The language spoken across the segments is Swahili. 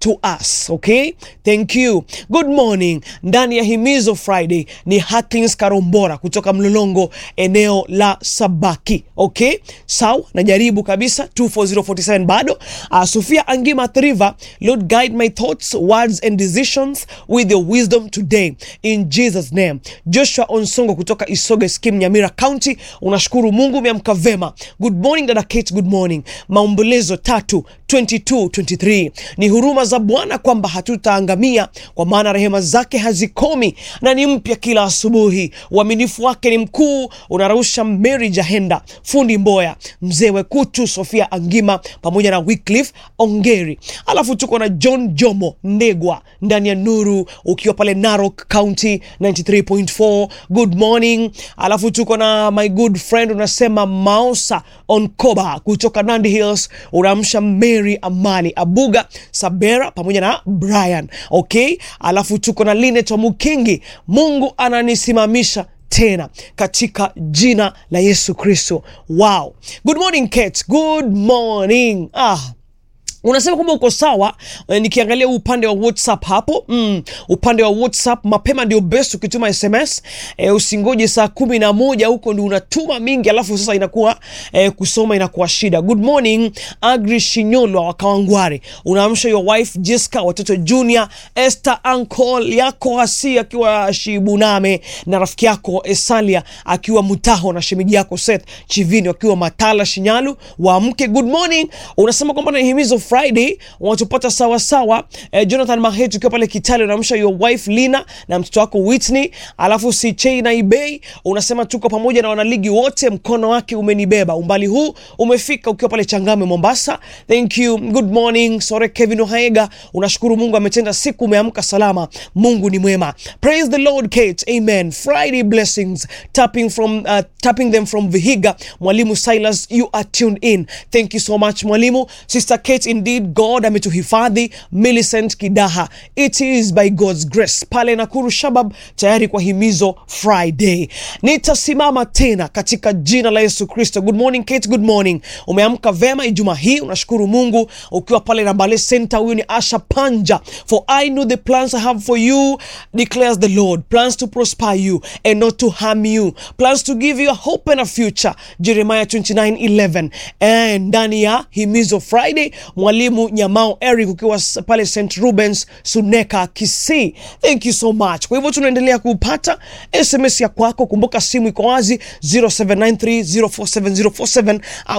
to us okay thank you good morning ndani ya himizo friday ni haklins karombora kutoka mlolongo eneo la sabaki okay sawa najaribu kabisa 24047 bado uh, sofia angima thriva lord guide my thoughts words and decisions with your wisdom today in jesus name joshua onsongo kutoka isoge skim nyamira county unashukuru mungu umeamka vema good morning dada kate good morning maombolezo tatu 22 23 ni huruma za bwana kwamba hatutaangamia kwa maana rehema zake hazikomi na ni mpya kila asubuhi uaminifu wake ni mkuu unarusha mary jahenda fundi mboya mzee wekutu sofia angima pamoja na wycliffe ongeri alafu tuko na john jomo ndegwa ndani ya nuru ukiwa pale narok county 93.4 good morning alafu tuko na my good friend unasema maosa onkoba kutoka nandi hills unaamsha mary amani abuga sabera pamoja na brian okay alafu tuko na linet wa mukingi mungu ananisimamisha tena katika jina la yesu kristo wow good morning kate good morning ah unasema kwamba uko sawa eh, nikiangalia upande wa whatsapp hapo mm, upande wa whatsapp mapema ndio best ukituma sms eh, usingoje saa kumi na moja huko ndi unatuma mingi alafu sasa inakuwa eh, kusoma inakuwa shida good morning agri shinyolwa wa kawangware unaamsha your wife jessica watoto junior esther uncle yako hasi akiwa shibuname na rafiki yako esalia akiwa mutaho na shemeji yako seth chivini wakiwa matala shinyalu waamke good morning unasema kwamba na himizo friday wanatupata sawasawa eh, jonathan mahet ukiwa pale kitale unaamsha your wife lina na mtoto wako whitney alafu sichei na ibei unasema tuko pamoja na wanaligi wote mkono wake umenibeba umbali huu umefika ukiwa pale changame mombasa thank you good morning sore kevin ohaega unashukuru mungu ametenda siku umeamka salama mungu ni mwema praise the lord kate amen friday blessings tapping from uh, tapping them from vihiga mwalimu silas you are tuned in thank you so much mwalimu sister kate indeed god ametuhifadhi millicent kidaha it is by god's grace pale nakuru shabab tayari kwa himizo friday nitasimama tena katika jina la yesu kristo good morning kate good morning umeamka vema ijumaa hii unashukuru mungu ukiwa pale nambale center huyu ni asha panja for i know the plans i have for you declares the lord plans to prosper you and not to harm you plans to give you a hope and a future jeremiah 29:11 and ndani ya himizo friday mwalimu nyamao eric ukiwa s- pale st rubens suneka kisii thank you so much kwa hivyo tunaendelea kupata sms ya kwako kumbuka simu iko wazi 0793047047 au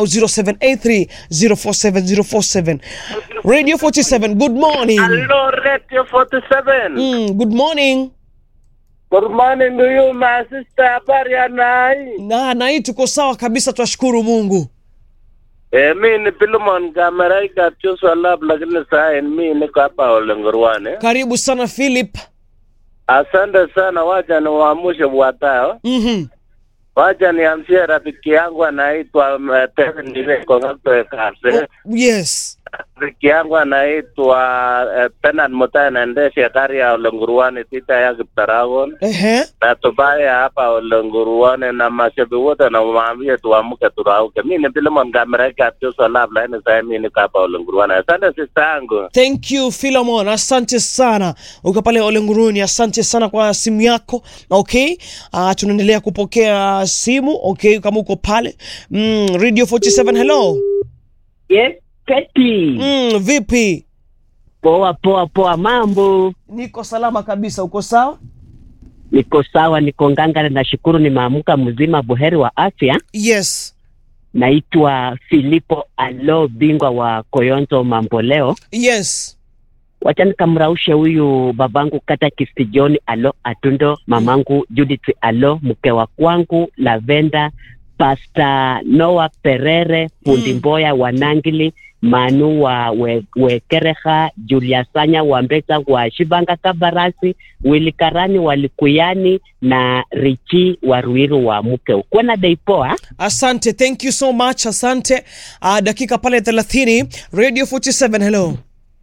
0783047047 radio 47 good morning Hello, Radio 47. mm, good morning Good morning to you, my sister. Habari ya nai? na nai tuko sawa kabisa twashukuru mungu Eh, mi ni Philemon Kameraika Joshua Lab, lakini saa mi niko hapa Olengorwane. karibu sana philip Asante sana, wacha niwaamshe wafuatao. mm-hmm. Wacha niamshie rafiki yangu anaitwa uh, Tevin Direko Ngakwe Kase. yes Rafiki yangu anaitwa uh, Bernard Mutai anaendesha gari ya Olengorwane tita ya Kiptaragon. Ehe. na tubaya hapa Olenguruone na mashabi wote na waambie tuamke turauke. Mimi ni Philemon Gamereka Joshua Lab lakini sasa mimi niko hapa Olenguruone. Asante sister yangu. thank you philemon asante sana uko pale olenguruni asante sana kwa simu yako okay uh, tunaendelea kupokea simu okay kama uko pale mm, radio 47 hello Yes, Keti. mm, vipi Poa poa poa, mambo. niko salama kabisa uko sawa Niko sawa, niko ngangari, nashukuru nimeamka mzima, buheri wa afya. yes Naitwa Filipo Alo, bingwa wa Koyonzo Mamboleo. yes Wacha nikamraushe huyu babangu kata Kisti John Alo Atundo, mamangu Judith Alo, mke wa kwangu Lavenda, Pasta Noah Perere, fundi Mm. Mboya wa Nangili, Manu wa we, Wekereha, Julia Sanya wa Mbeta wa Shibanga Kabarasi, Wili Karani wa Likuyani na Richi wa Ruiru wa Mukeu. Kuwa na dei poa. asante thank you so much asante uh, dakika pale 30 radio 47 hello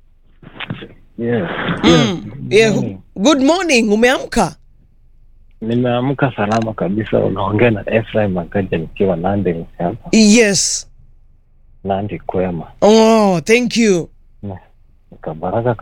Yes. mm. yeah, good morning umeamka Nimeamka salama kabisa. Unaongea na Ephraim Magaja nikiwa Nandi hapa yes Nandi kwema. oh thank you Kabaraka